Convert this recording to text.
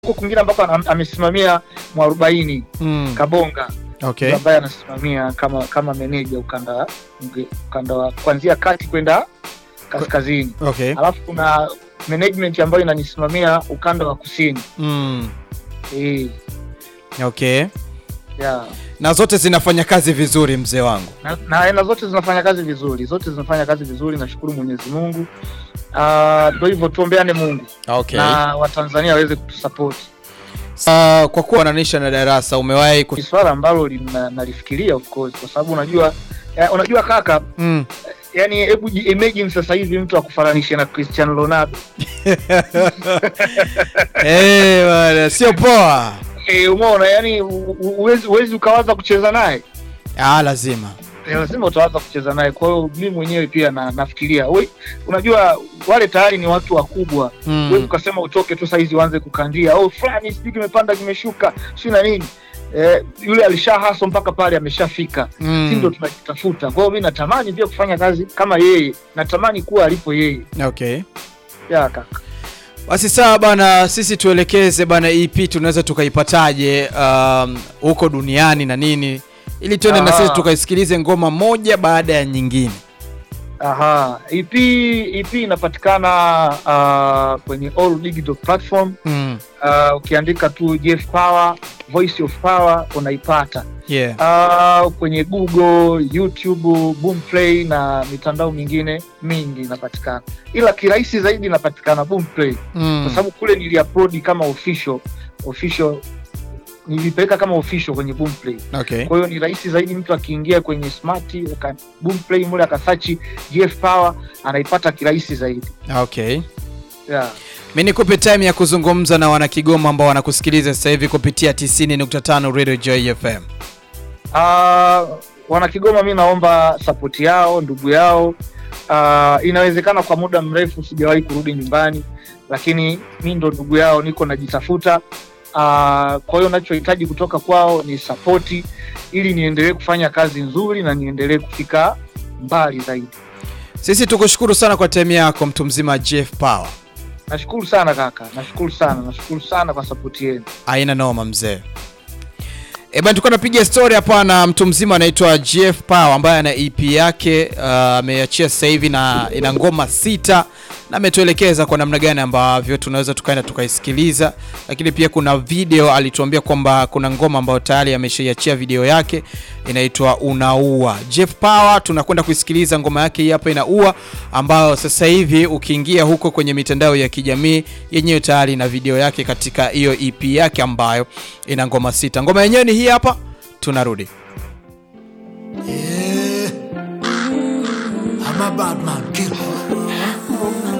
huko kwingine ambako am- amesimamia mwarobaini Mm. Kabonga Okay. ambaye anasimamia kama kama meneja ukanda wa- ukanda wa kuanzia kati kwenda kaskazini, Okay. alafu kuna management ambayo inanisimamia ukanda wa kusini Mm. eh, Okay. yeah. Na zote zinafanya kazi vizuri mzee wangu. na, na aina zote zinafanya kazi vizuri, zote zinafanya kazi vizuri. Nashukuru Mwenyezi Mungu. Ah, Ndio hivyo, tuombeane Mungu Okay. na Watanzania waweze kutusapoti. Uh, kwa kuwa unanisha na darasa umewahi ku... Ni swala ambalo lina- nalifikiria of course, kwa sababu unajua eh, unajua kaka, mm. yani hebu ji- imagine sasa hivi mtu akufananishe na Cristiano Ronaldo Eh, bwana, sio poa. eh, umeona, yani u- u- huwezi huwezi ukawaza kucheza naye Ah, lazima. Eh, lazima utawaza kucheza naye. Kwa hiyo mimi mwenyewe pia na, nafikiria we, unajua wale tayari ni watu wakubwa Mm. wewe ukasema utoke tu saizi uanze kukandia oh fulani sijui kimepanda kimeshuka si na nini eh, yule alisha haso mpaka pale ameshafika Mm. si ndo tunajitafuta kwa hiyo mi natamani pia kufanya kazi kama yeye natamani kuwa alipo yeye Okay. ya kaka Basi sawa bana, sisi tuelekeze bana, EP tunaweza tukaipataje um, huko duniani na nini, ili tuende na Ah. sisi tukaisikilize ngoma moja baada ya nyingine. aha ep ep inapatikana uh, kwenye all digital platform Mm. uh, ukiandika tu Jeff Power voice of power unaipata Yeah. uh, kwenye Google, YouTube, Boomplay na mitandao mingine mingi inapatikana, ila kirahisi zaidi inapatikana Boomplay kwa Mm. sababu kule niliupload kama official official, nilipeleka kama official kwenye Boomplay. Okay. Kwa hiyo ni rahisi zaidi, mtu akiingia kwenye smart aka Boomplay mule akasachi GF Power anaipata kirahisi zaidi Okay. yeah. Mi nikupe time ya kuzungumza na wanakigoma ambao wanakusikiliza sasa hivi kupitia 90.5 Radio Joy FM. Uh, wana Kigoma, mi naomba sapoti yao, ndugu yao. Uh, inawezekana kwa muda mrefu sijawahi kurudi nyumbani, lakini mi ndo ndugu yao, niko najitafuta. Uh, kwa hiyo nachohitaji kutoka kwao ni sapoti, ili niendelee kufanya kazi nzuri na niendelee kufika mbali zaidi. Sisi tukushukuru sana kwa time yako mtu mzima Jeff Power. Nashukuru sana kaka, nashukuru sana, nashukuru sana kwa sapoti yenu. Aina noma mzee. E bana, tulikuwa napiga story hapa na mtu mzima anaitwa Jeff Power ambaye ana EP yake uh, ameachia sasa hivi na ina ngoma sita na ametuelekeza kwa namna gani ambavyo tunaweza tukaenda tukaisikiliza, lakini pia kuna video alituambia kwamba kuna ngoma ambayo tayari ameshaiachia video yake inaitwa Unaua. Jeff Power tunakwenda kuisikiliza ngoma yake hii hapa Inaua, ambayo sasa hivi ukiingia huko kwenye mitandao ya kijamii yenyewe tayari na video yake katika hiyo EP yake ambayo ina ngoma sita. Ngoma yenyewe ni hii hapa, tunarudi. Yeah. I'm a bad man killer.